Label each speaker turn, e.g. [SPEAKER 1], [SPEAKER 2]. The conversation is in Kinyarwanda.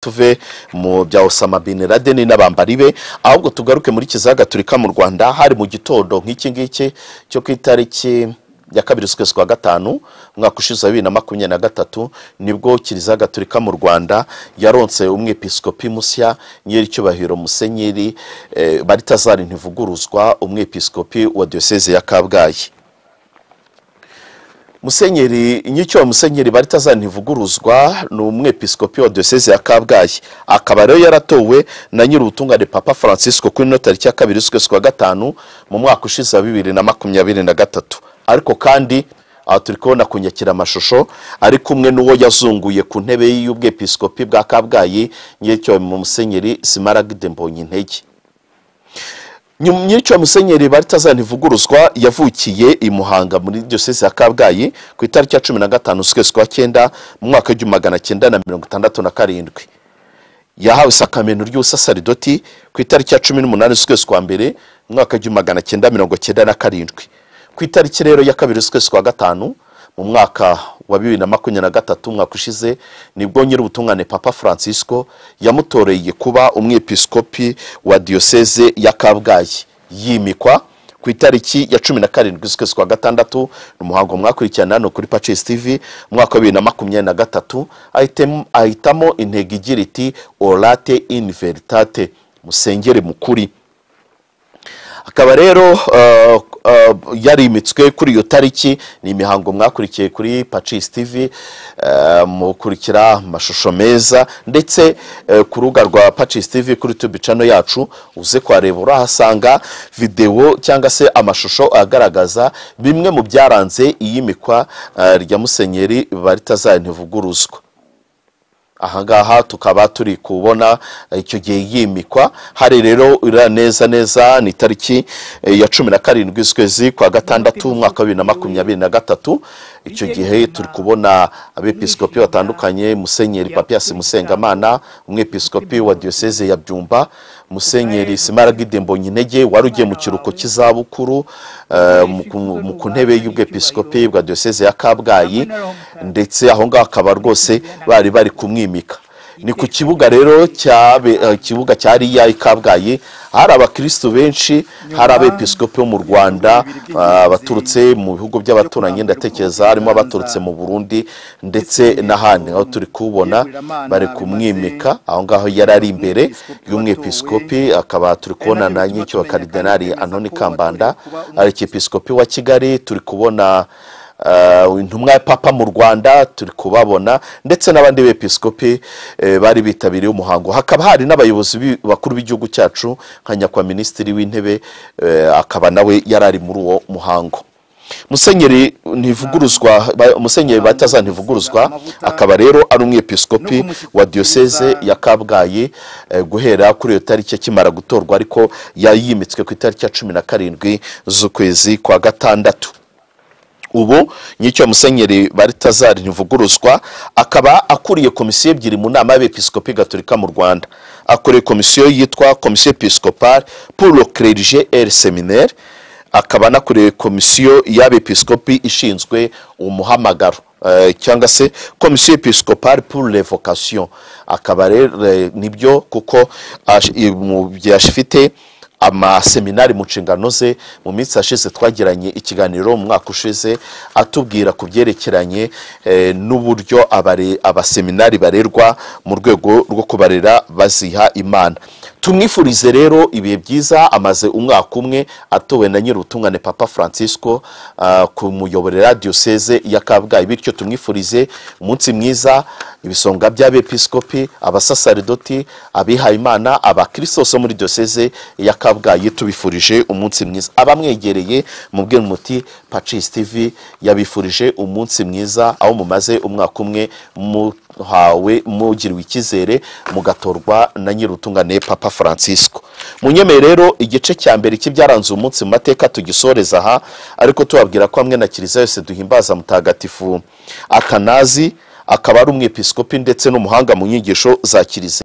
[SPEAKER 1] tuve mu bya Osama bin Laden n'abambari be ahubwo tugaruke muri kizaga turika mu Rwanda hari mu gitondo nk'iki ngiki cyo ku itariki ya kabiri z'ukwezi kwa gatanu umwaka ushize wa bibiri na makumyabiri na gatatu nibwo kiliziya gatolika mu rwanda yaronse umwepiskopi musya nyiricyubahiro musenyeri eh, baritazari ntivuguruzwa umwepiskopi wa diyoseze ya kabgayi musenyeri nyicyo musenyeri baritazani ntivuguruzwa ni umwepiskopi wa diyoseze ya kabgayi akaba rero yaratowe na nyir'ubutungane papa francisco kuri ino tariki ya kabiri z'ukwezi kwa gatanu mu mwaka ushize wa bibiri na makumyabiri na gatatu ariko kandi aha turi kubona ku nyakiramashusho ari kumwe n'uwo yazunguye ku ntebe y'ubwepiskopi bwa kabgayi nyir'icyo musenyeri simaragide mbonye intege nyiricyo musenyeri baritazani ntivuguruzwa yavukiye i muhanga muri diyoseze ya kabgayi ku itariki ya cumi na gatanu z'ukwezi kwa cyenda mu mwaka w'igihumbi magana cyenda na mirongo itandatu na karindwi yahawe isakameno ry'ubusasaridoti ku itariki ya cumi n'umunani z'ukwezi kwa mbere mu mwaka w'igihumbi magana cyenda mirongo cyenda na karindwi ku itariki rero ya kabiri z'ukwezi kwa gatanu mu mwaka wa bibiri na makumyabiri na gatatu umwaka ushize nibwo nyir'ubutungane papa francisco yamutoreye kuba umwepiskopi wa diyoseze ya kabgayi yimikwa ku itariki ya cumi na karindwi z'ukwezi kwa gatandatu ni umuhango mwakurikirana hano kuri pacesi tv umwaka wa bibiri na makumyabiri na gatatu ahitem- ahitamo intego igira iti orate in veritate musengere mukuri akaba rero uh, uh, yarimitswe kuri iyo tariki ni imihango mwakurikiye kuri pacis tv uh, mukurikira amashusho meza ndetse uh, ku rubuga rwa pacis tv kuri youtube channel yacu uze kuhareba urahasanga videwo cyangwa se amashusho agaragaza bimwe mu byaranze iyimikwa uh, rya musenyeri baritazari ntivuguruzwa ahangaha tukaba turi kubona icyo gihe yimikwa hari rero uriya neza neza ni tariki eh, ya cumi na karindwi z'ukwezi kwa gatandatu umwaka wa bibiri na makumyabiri na gatatu icyo gihe turi kubona abepiskopi batandukanye musenyeri papiasi musengamana umwepiskopi wa diyoseze ya byumba musenyeri simaragide mbonyintege wari ugiye mu kiruhuko cy'izabukuru eh, mu ku- mu- ku ntebe y'ubwepiskopi bwa diyoseze ya kabgayi ndetse aho ngaho akaba rwose bari bari kumwimika ni ku kibuga rero cyabe- eh, ikibuga cya riya i kabgayi hari abakirisitu benshi hari abepiskopi bo mu rwanda ah, baturutse mu bihugu by'abaturanyi ndatekereza harimo abaturutse mu burundi ndetse n'ahandi aho turi kubona bari kumwimika aho ngaho yari ari imbere y'umwepiskopi akaba turi kubona na nyicyo wa karidenari anoni kambanda ari episkopi wa kigali turi kubona Uh, intumwa ya papa mu rwanda turi kubabona ndetse n'abandi bepiskopi eh, bari bitabiriye umuhango hakaba hari n'abayobozi b'i- bakuru b'igihugu cyacu nka nyakwa minisitiri w'intebe eh, akaba nawe yari ari muri uwo muhango musenyeri ntivuguruzwa ba- musenyeri bataza ntivuguruzwa akaba rero ari umwepiskopi wa diyoseze ya kabgayi eh, guhera kuri iyo tariki akimara gutorwa ariko yayimitswe ku itariki ya cumi na karindwi z'ukwezi kwa gatandatu ubu nyicyo musenyeri baritazari ntivuguruzwa akaba akuriye komisiyo ebyiri mu nama y'abepiskopi gatolika mu rwanda akuriye komisiyo yitwa komisiyo episcopale pour le clergé et le séminaire akaba anakuriye komisiyo y'abepiskopi ishinzwe umuhamagaro eh, cyangwa se komisiyo episcopale pour les vocations akaba rero eh, nibyo kuko ash- i- mu byo afite amaseminari mu nshingano ze mu minsi yashize twagiranye ikiganiro mu mwaka ushize atubwira ku byerekeranye eh, n'uburyo abare- abaseminari barerwa mu rwego rwo kubarera baziha imana tumwifurize rero ibihe byiza amaze umwaka umwe atowe na nyir'ubutungane papa francisco ah, kumuyoborera diyoseze ya kabgayi bityo tumwifurize umunsi mwiza ibisonga by'abepiskopi abasasaridoti abihayimana abakristo bose muri diyoseze ya kabgayi tubifurije umunsi mwiza abamwegereye mubwire muti pacis tv yabifurije umunsi mwiza aho mumaze umwaka umwe muhawe mugiriwe icyizere mugatorwa na nyir'ubutungane papa francisco munyemeye rero igice cya mbere cy'ibyaranze uyu munsi mu mateka tugisoreza aha ariko tubabwira ko hamwe na kiliziya yose duhimbaza mutagatifu atanazi akaba ari umwepiskopi ndetse n'umuhanga mu nyigisho za kiliziya